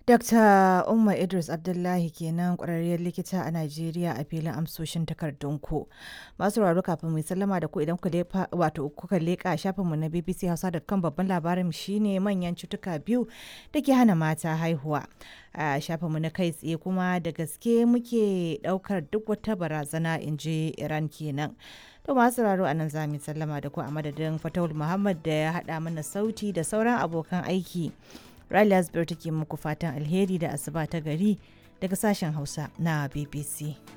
Dr. Umma Idris Abdullahi kenan ƙwararriyar likita a Najeriya a filin amsoshin takardunku. Masu raro kafin mu sallama da ku idan wato kuka leƙa shafinmu na BBC Hausa.com babban labarin shine manyan cutuka biyu da ke hana mata haihuwa. A shafinmu na kai tsaye kuma da gaske muke ɗaukar duk wata barazana in ji Iran kenan. To masu raro a nan za mu sallama da ku a madadin Fatawul Muhammad da ya haɗa mana sauti da sauran abokan aiki. Riley Asbir take muku fatan alheri da asuba ta gari daga sashen Hausa na BBC.